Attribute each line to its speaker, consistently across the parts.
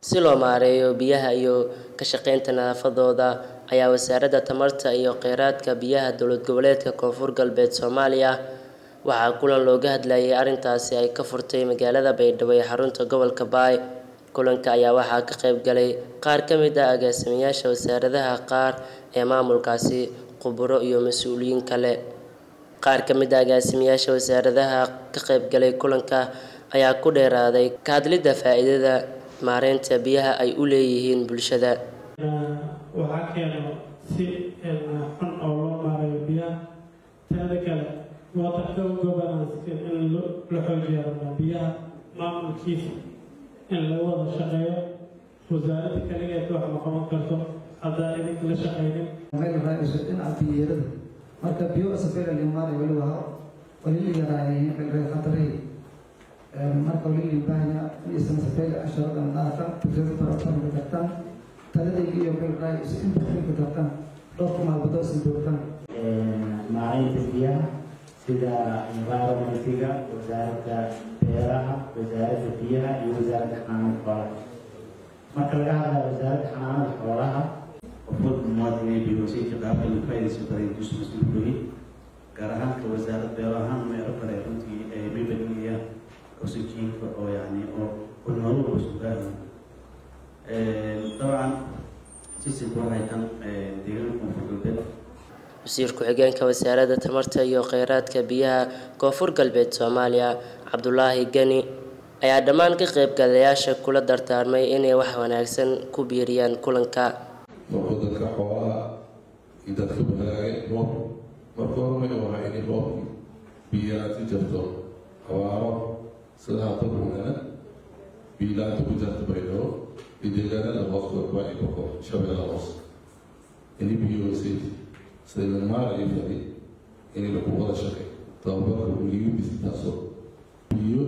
Speaker 1: si loo maareeyo biyaha iyo ka shaqeynta nadaafadooda ayaa wasaaradda tamarta iyo kheyraadka biyaha dowlad goboleedka koonfur galbeed soomaaliya waxaa kulan looga hadlayay arrintaasi ay ka furtay magaalada baydhabo ee xarunta gobolka baay kulanka ayaa waxaa ka qayb galay qaar ka mid ah agaasimayaasha wasaaradaha qaar ee maamulkaasi khuburo iyo mas-uuliyiin kale qaar ka mid ah agaasimayaasha wasaaradaha ka qayb galay kulanka ayaa ku dheeraaday ka hadlidda faa-iidada maareynta biyaha ay u leeyihiin bulshada
Speaker 2: waxaa keeno si xun oo loo maareeyo biyaha tanada kale waterka governance in la xoojiya rabnaa biyaha maamulkiisa in laga wada shaqeeyo wasaaradda kaligeed wax ma qaban karto haddaa idinka la shaqeynin
Speaker 3: dhinaca biyeerada marka biyo safeera limaanay waliba walili yaraayeen qalbay khatari marka walili baahna isan safeera asharadan dhaafan bulshada baratan kartan taladayga iyo qalbay is inta ku tartan dhowrka maalmood sin doortan
Speaker 4: maareynta biyaha sida environmentiga wasaaradda beeraha wasaaradda biyaha iyo wasaaradda xanaanada xoolaha marka laga hadlayo wasaaradda xanaanada xoolaha
Speaker 5: qofwad muwaadinay biyoosayka qaabka lagu faa'iidaysan kara intuusu mas-uul kuhi gaar ahaanka wasaaradda beero ahaan meelo kale runtii ay mibalinaya oxygenka oo yani oo kulnooluba isku gaaraya dabcan sisinka waxay tan deegaanka koonfur galbeed
Speaker 1: wasiir ku-xigeenka wasaaradda tamarta iyo kheyraadka biyaha koonfur galbeed soomaaliya cabdulaahi gani ayaa dhammaan ka qaybgalayaasha kula dardaarmay inay wax wanaagsan ku biiriyaan kulanka
Speaker 6: markuu dadka xoolaha iyo dadka bahalaagay roob marka hormay wahaa inay roobki biyaati jirto abaaro sida hadda buunana biilaanta ku jirta baydhabo iyo deegaanada hooskoodba ay koko shabeella hoos ini biyoosay sida lamaarayo fadi inay lagu wada shaqay tababarka uligibisi taasoo biyo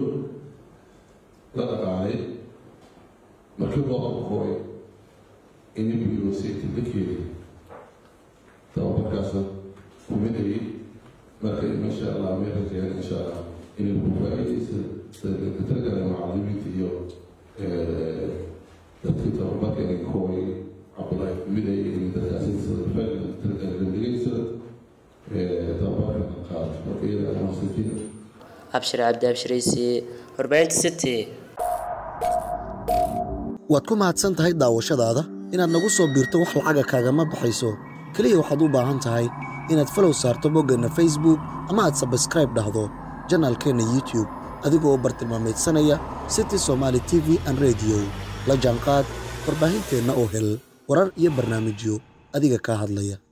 Speaker 6: la dhaqaalay markii roobka kooy ini biyoosayta la keenay tababarkaasa kumidayay marka insha allah may rajeyaan insha allah inay ku faa-iidaysa sida ka talagala macalimiinta iyo dadkii tababarka inay kooy cabdulaahi kumidayay inay dadkaasi sida faa-ida talagala dhegeysa tababarka qaado marka iyada amaasitiin
Speaker 1: abshir cabdi abshiraysi warbaahinta city
Speaker 7: waad ku mahadsan tahay daawashadaada inaad nagu soo biirto wax lacaga kaagama baxayso keliya waxaad u baahan tahay inaad falow saarto boggeenna facebook ama aad sabskraib dhahdo janaalkeenna youtube adigoo bartilmaamaydsanaya city somaali t v an rediyo la jaanqaad warbaahinteenna oo hel warar iyo barnaamijyo adiga kaa hadlaya